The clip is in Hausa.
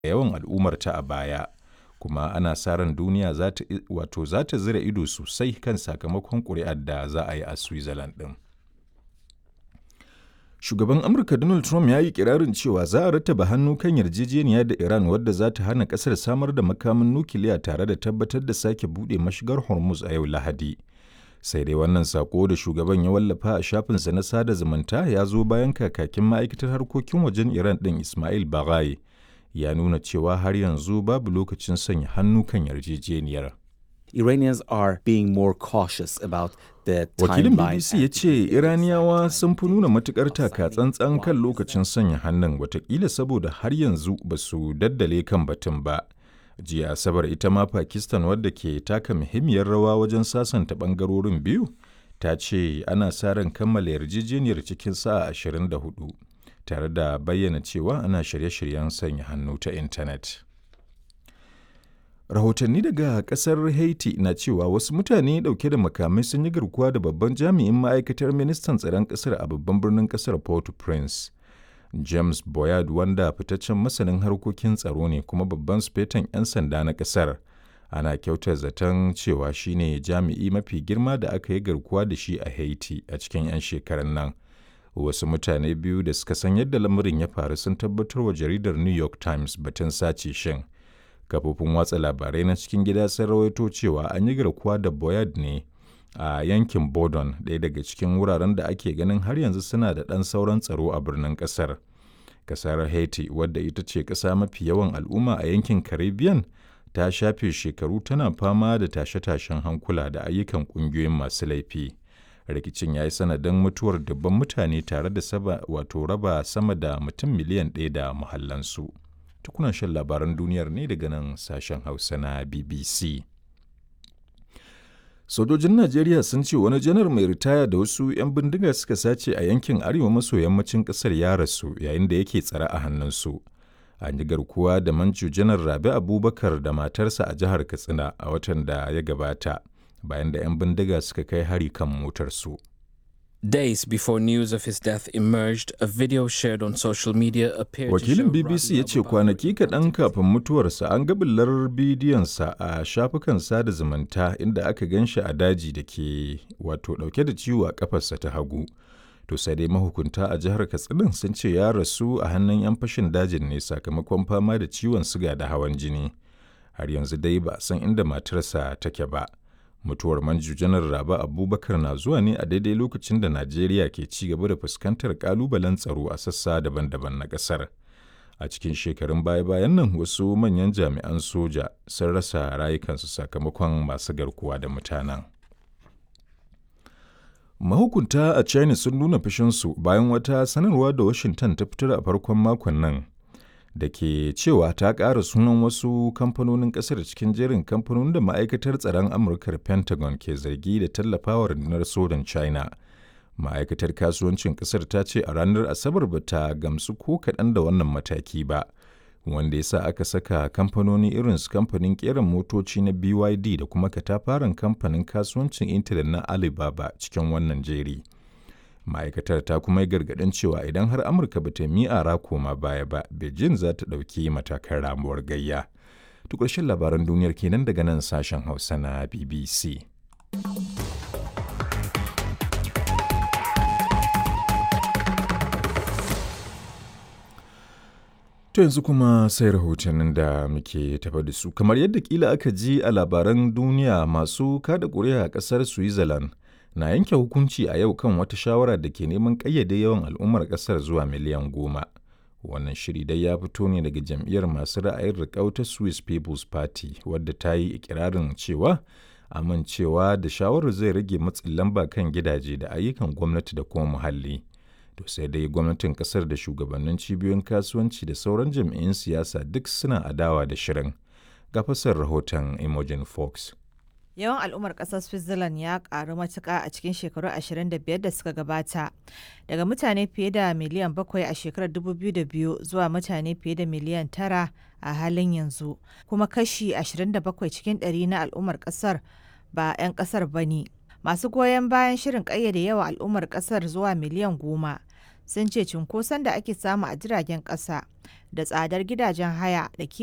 yawan al'ummarta a baya kuma ana sa ran duniya za ta wato za ta zira ido sosai kan sakamakon ƙuri'ar da za a yi a Switzerland ɗin. Shugaban Amurka Donald Trump ya yi kirarin cewa za a rattaba hannu kan yarjejeniya da Iran wadda za ta hana ƙasar samar da makamin nukiliya tare da tabbatar da sake buɗe mashigar Hormuz a yau Lahadi. Sai dai wannan sako da shugaban ya wallafa a shafinsa na sada zumunta ya zo bayan kakakin ma'aikatar harkokin wajen Iran ɗin Ismail Baghai ya nuna cewa har yanzu babu lokacin sanya hannu kan yarjejeniyar. Iranians are being more cautious about the Wakilin timeline BBC ya ce Iraniyawa sun fi nuna matukar taka tsantsan kan lokacin sanya hannun watakila saboda har yanzu ba su daddale kan batun ba. Jiya Asabar ita ma Pakistan wadda ke taka muhimmiyar rawa wajen sasanta bangarorin biyu ta ce ana sa ran kammala yarjejeniyar cikin sa'a 24 tare da bayyana cewa ana shirye-shiryen sanya hannu ta intanet. Rahotanni daga kasar Haiti na cewa wasu mutane dauke da makamai sun yi garkuwa da babban jami'in ma'aikatar ministan tsaron kasar a babban birnin kasar Port-au-Prince. James Boyard wanda fitaccen masanin harkokin tsaro ne kuma babban sufetan 'yan sanda na kasar. Ana kyautar zaton cewa shine jami'i mafi girma da aka yi garkuwa da shi a Haiti a cikin 'yan shekarun nan. Wasu mutane biyu da suka san yadda lamarin ya faru sun tabbatar wa jaridar New York Times batun sace shin. kafofin watsa labarai na cikin gida sun rawaito cewa an yi garkuwa da boyard ne a yankin bodon ɗaya daga cikin wuraren da ake ganin har yanzu suna da ɗan sauran tsaro a birnin ƙasar ƙasar haiti wadda ita ce ƙasa mafi yawan al'umma a yankin caribbean ta shafe shekaru tana fama da tashe-tashen hankula da ayyukan ƙungiyoyin masu laifi rikicin ya yi sanadin mutuwar dubban mutane tare da saba wato raba sama da mutum miliyan ɗaya da muhallansu. tukunan shan labaran duniyar ne daga nan sashen hausa na bbc sojojin najeriya sun ce wani janar mai ritaya da wasu 'yan bindiga suka sace a yankin arewa maso yammacin kasar ya rasu yayin da yake tsare a hannunsu an yi garkuwa da manju janar rabi abubakar da matarsa a jihar katsina a watan da ya gabata bayan da 'yan bindiga suka kai hari kan motarsu Days before news of his death emerged, a video shared on social media appeared Wakilin to show BBC ya ce Rabi kwanaki kaɗan kafin mutuwarsa an ga bullar bidiyonsa a shafukan sada zumunta inda aka gan shi a daji da ke wato ɗauke da ciwo a ƙafarsa ta hagu. To sai dai mahukunta a jihar Katsina sun ce ya rasu a hannun 'yan fashin dajin ne sakamakon fama da ciwon siga da hawan jini. Har yanzu dai ba a san inda matarsa take ba. mutuwar manju janar raba abubakar na zuwa ne a daidai lokacin da najeriya ke ci gaba da fuskantar kalubalen tsaro a sassa daban-daban na kasar a cikin shekarun baya-bayan nan wasu manyan jami'an soja sun rasa rayukansu sakamakon masu garkuwa da mutanen mahukunta a china sun nuna fushinsu bayan wata sanarwa da washington ta fitar a farkon makon nan da ke cewa ta ƙara sunan wasu kamfanonin ƙasar cikin jerin kamfanonin da ma'aikatar tsaron amurkar pentagon ke zargi da tallafawa rundunar sojan china ma'aikatar kasuwancin ƙasar ta ce a ranar asabar ba ta gamsu ko kaɗan da wannan mataki ba wanda ya sa aka saka kamfanoni irin su kamfanin ƙeran motoci na byd da kuma katafaren kamfanin kasuwancin intanet na alibaba cikin wannan jeri. ma'aikatar ta kuma yi gargaɗin cewa idan har amurka ba ta mi'ara koma baya ba beijing za ta ɗauki matakan ramuwar gayya to ƙarshen labaran duniyar kenan daga nan sashen hausa na bbc To yanzu kuma sai rahotannin da muke tafa da su kamar yadda kila aka ji a labaran duniya masu kada ƙuri'a a ƙasar Switzerland na yanke hukunci a yau kan wata shawara da ke neman ƙayyade yawan al'ummar ƙasar zuwa miliyan goma. Wannan shiri dai ya fito ne daga jam'iyyar masu ra'ayin riƙau ta Swiss People's Party wadda ta yi ikirarin cewa amincewa da shawarar zai rage matsin lamba kan gidaje da ayyukan gwamnati da kuma muhalli. To sai dai gwamnatin kasar da shugabannin cibiyoyin kasuwanci da sauran jam'iyyun siyasa duk suna adawa da shirin. Ga fasar rahoton Imogen Fox. Yawan al'ummar ƙasar Switzerland ya ƙaru matuƙa a cikin shekaru 25 da suka gabata. Daga mutane fiye da miliyan bakwai a shekarar 2002 zuwa mutane fiye da miliyan tara a halin yanzu. Kuma kashi 27 cikin ɗari na al'ummar ƙasar ba 'yan ƙasar ba ne. Masu goyon bayan shirin ƙayyade yawan al'ummar ƙasar zuwa miliyan goma sun ce cunkoson da ake samu a jiragen ƙasa da tsadar gidajen haya da